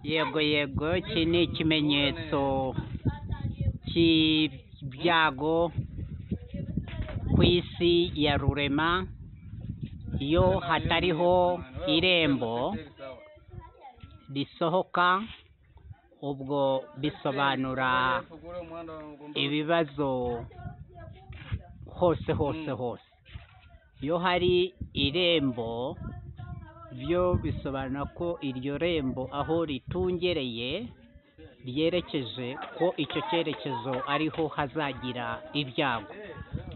yego yego iki ni ikimenyetso cy'ibyago ku isi ya rurema iyo hatariho irembo risohoka ubwo bisobanura ibibazo hose hose hose iyo hari irembo byo bisobanura ko iryo rembo aho ritungereye ryerekeje ko icyo cyerekezo ariho hazagira ibyago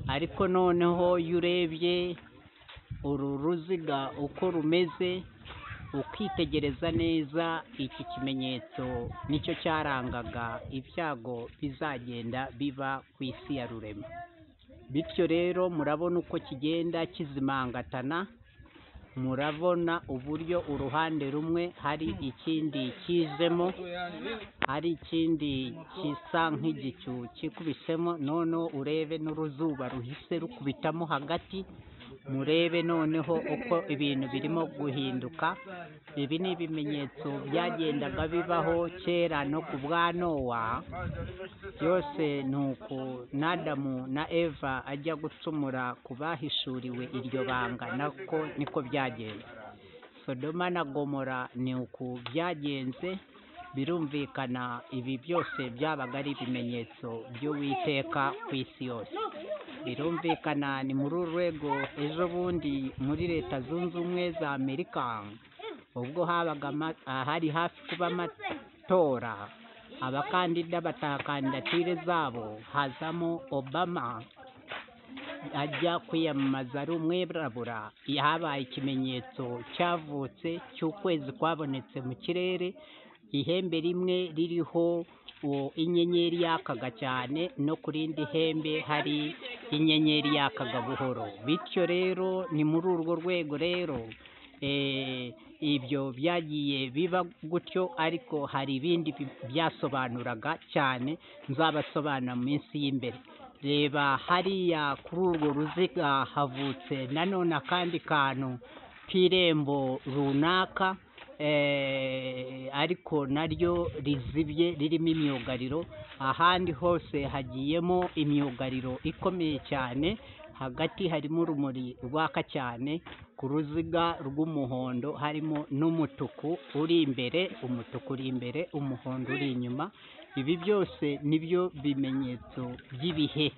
ariko noneho iyo urebye uru ruziga uko rumeze ukitegereza neza iki kimenyetso nicyo cyarangaga ibyago bizagenda biba ku isi ya rurema bityo rero murabona uko kigenda kizimangatana murabona uburyo uruhande rumwe hari ikindi kizemo hari ikindi gisa nk'igicu kikubisemo noneho urebe n'uruzuba ruhise rukubitamo hagati murebe noneho uko ibintu birimo guhinduka ibi ni ibimenyetso byagendaga bibaho kera no ku bwa nowa byose ni uku n'adamu na eva ajya gucumura ku bahishuriwe iryo banga nako niko byagenze sodoma na gomora ni uku byagenze birumvikana ibi byose byabaga ari ibimenyetso by'uwiteka ku isi yose birumvikana ni muri uru rwego ejo bundi muri leta zunze ubumwe za amerika ubwo habaga ama- ah, hari hafi kuba amatora abakandida bataha kandidatire zabo hazamo obama ajya kwiyamamaza ari umwirabura habaye ikimenyetso cyavutse cy'ukwezi kwabonetse mu kirere ihembe rimwe ririho uwo inyenyeri yakaga cyane no ku rindi hembe hari inyenyeri yakaga buhoro bityo rero ni muri urwo rwego rero eh, ibyo byagiye biba gutyo ariko hari ibindi bi- byasobanuraga cyane nzabasobanura mu minsi y'imbere reba hariya kuri urwo ruziga havutse nanone akandi kantu k'irembo runaka eh, ariko naryo rizibye ririmo imyugariro ahandi hose hagiyemo imyugariro ikomeye cyane hagati harimo urumuri rwaka cyane ku ruziga rw'umuhondo harimo n'umutuku uri imbere umutuku uri imbere umuhondo uri inyuma ibi byose nibyo bimenyetso by'ibihe